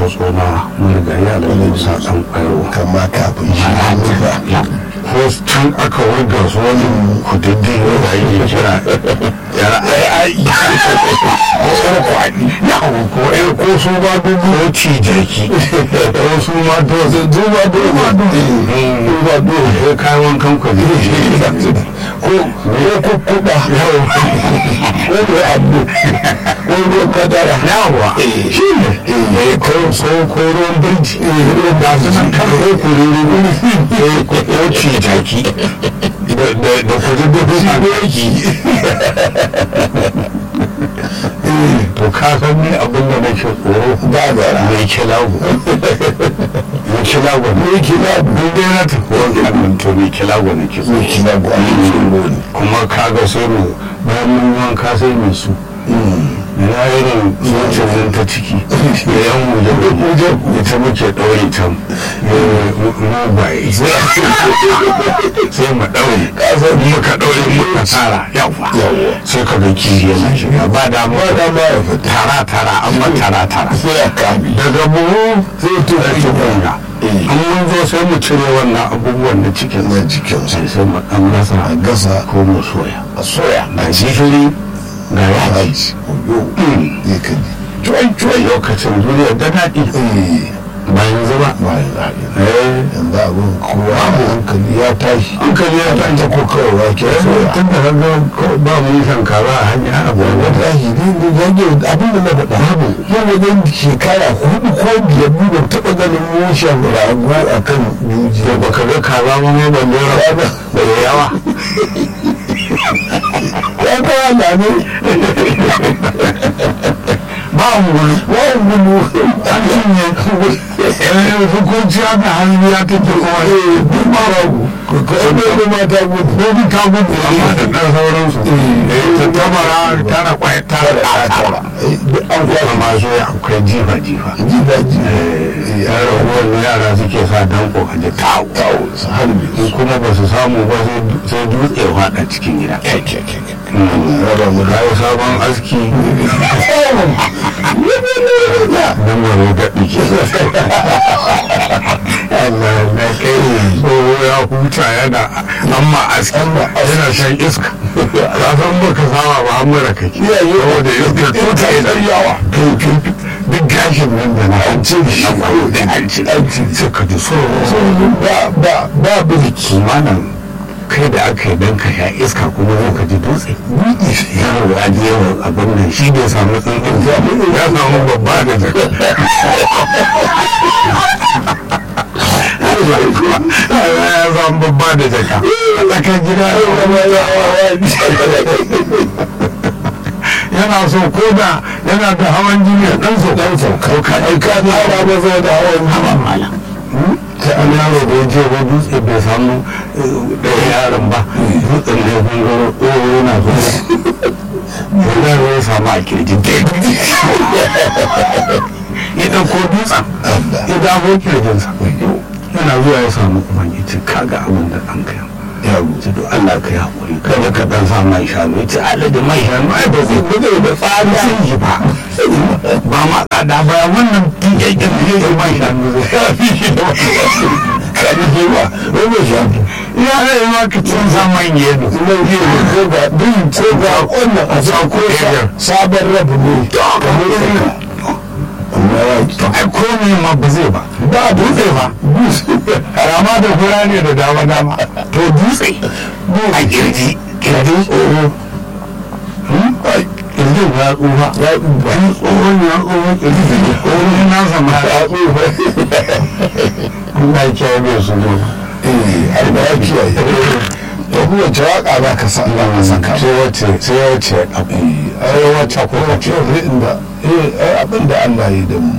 tsoma marigayi a da musa ɗan ƙwaro kama kafin shi hannu ba ko can aka wurga su wani kudin da ake kira yara ai ai ko yar kwaɗi yawo ko yar ko su ma dubu ko ci jaki ko su ma dozu duba duba duba duba ko kayan wankan kwaɗi ko ko kukkuɗa yawo ko ko abu ko ruwan kadara yawa shi ne ya ko so ko ruwan birji da su nan kan ko kururu ko ci jaki da kudin dubu a yaki to ka san ni abin da nake tsoro ba da mai kilago mai kilago me kina duk dai na tafi wankan to mai kilago nake me tsoro kina ba ne kuma kaga sai mu bayan mun wanka sai mu su ya irin zuciyar nan ta ciki da yan wuje wuje ita muke ɗaure ta mugaye sai mu ɗaure muka ɗaure muka tara yawa sai ka ga kiyi yana shiga ba da ba da ba ya fita tara tara amma tara tara sai ya kami daga buhu sai to sai kunga an mun zo sai mu cire wannan abubuwan na cikin na cikin sa sai sai mu ɗan gasa a gasa ko mu soya a soya ga gishiri ga yaji haji yo ne ka ji cuwai cuwai lokacin duniya da daɗi eh ba yanzu ba ba ya zaɓi eh yanzu abin kowa hankali ya tashi hankali ya ta tashi ko kawai wake soya tun da kaga ko- ba mu yi shankara a hanya abu ya tashi ne da zage abin da na faɗa babu yau wajen shekara hudu ko biyar ni ban taɓa ganin mushen rago a kan juji da baka ga kaza ba ma ban lera ba da yawa ya kawo na ne ba mu gudu wani gudu an cinye eh hukunci aka hannu ya take kuma eh duk ma babu ka ebe da mata gudu ko bi ta gudu amma da ɗan sauransu eh ta tabara tara kwaya tara tara tara an kuma kwashe masu akwai jifa jifa ji daji yara ruwan yara suke sa danko a ji tawo kawo su harbe in kuma ba su samu ba sai- sai dutse ya faɗa cikin gida raba mu da kayi sabon aski don wani gaɗi ke Allah na kai tsoho ya huta yana amma aski yana shan iska ka san baka saba ba an mara kake saboda iska tuta idan yawa duk gashin nan da na an ce shi da an ce sai ka ji so ba ba ba birki kimanin kai da aka yi dan ka sha iska kuma zai ka ji dutse yaro a je wa abin nan shi bai samu tsantsan ya samu babba da jaka ya samu babba da jaka a tsakar gida yana so ko da yana da hawan jini a ɗan so ɗan so ko ka ɗauka ne ana ba zai da hawan hawa mala sai an yaro da ya je wa dutse bai samu ɗaya yaron ba dutsen da ya gangaro ɗoro yana zuwa yaro ya samu a kirji ya ɗauko dutsen ya dawo kirjinsa yana zuwa ya samu kuma ya ce kaga abin da ɗan kai ya rubuta to Allah ka yi haƙuri kada ka ɗan sa mai shanu ya ce alaji mai shanu ai ba zai ba zai da tsada sun yi ba ba ma tsada ba wannan tiyakken da ya mai shanu zai fi shi da kani ke ba wani shafi ya rai ma ka cin sa man yedo kuma yi ne ko ga bin ko ga wannan a sa ko sa sabon rabu ne kamar saka amma ya to ai komai ma ba zai ba ba dutse ba rama da fura ne da dama dama to dutse a kirji kirjin tsoro kirjin ya tsufa ya tsufa wani tsohon ya tsohon kirjin tsohon na zama ya tsufa Allah ya kiyaye mai su ne eh har da ya kiyaye da kuma wace waka za ka sa Allah ka saka sai wace sai wace ai wacce ko ka ce inda eh ai abin da Allah ya yi da mu